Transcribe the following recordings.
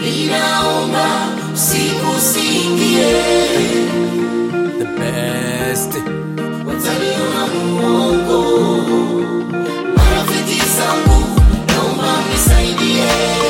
ninaomba sikusingie, The best. wataniona muongo. Marafiki zangu, naomba mnisaidie,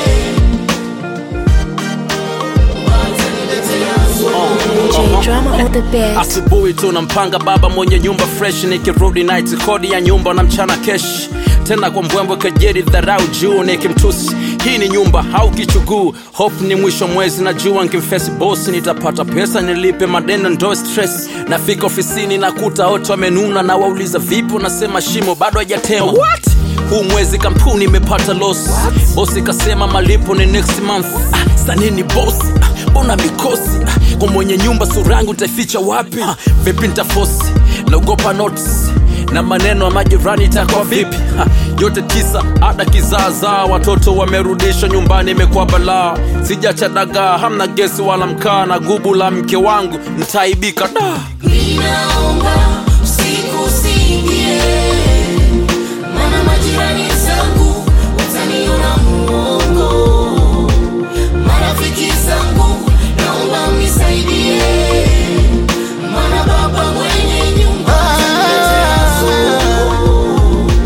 wataniletea DJ Drama on the beat. Asubuhi tunampanga baba mwenye nyumba fresh, nikirudi night kodi ya nyumba na mchana kesh tena kwa mbwembwe kejeri dharau juu nikimtusi hii ni nyumba au kichuguu hope ni mwisho mwezi na jua nkimfesi bosi nitapata pesa nilipe madeno ndo stress nafika ofisini nakuta wote wamenuna na wauliza vipi unasema shimo bado hajatema What? huu mwezi kampuni imepata loss bosi kasema malipo ni next month ah, sanini bosi ah, mbona mikosi ah, kwa mwenye nyumba surangu utaificha wapi ah, vipi ntafosi naogopa notice na maneno ya majirani itakuwa vipi ha, yote tisa ada kizaazaa watoto wamerudishwa nyumbani imekuwa balaa sijacha dagaa hamna gesi wala mkaa na gubu la mke wangu ntaibika da Ninaomba sikusingie, maana majirani zangu wataniona muongo. Marafiki zangu, naomba mnisaidie, maana baba mwenye nyumba ataniletea sumu.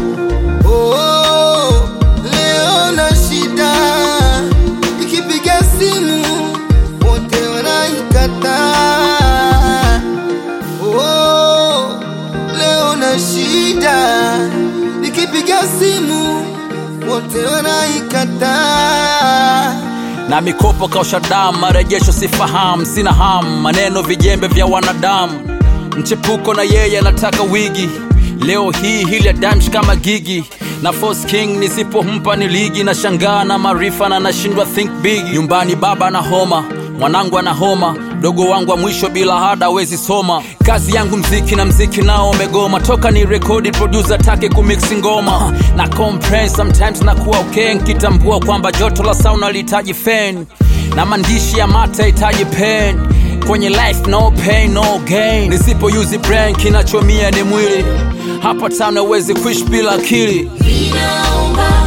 Oh, leo na shida, ikipiga simu wote wanaikataa. Oh, leo na shida, ikipiga simu wote wanaikataa. na mikopo kausha damu marejesho sifahamu sina hamu maneno vijembe vya wanadamu mchepuko na yeye anataka wigi leo hii hili ya damsh kama gigi na force king nisipompa ni ligi na shangaa na maarifa na nashindwa think big nyumbani baba na homa mwanangu ana homa dogo wangu wa mwisho bila hada awezi soma kazi yangu mziki na mziki nao umegoma toka ni rekodi producer take kumiksi ngoma na compress sometimes nakuwa okay nkitambua kwamba joto la sauna lihitaji fan na maandishi ya mata hitaji pen kwenye life no pain no gain nisipo use brain kinachomia ni mwili hapa tano uwezi kuishi bila akili Ninaomba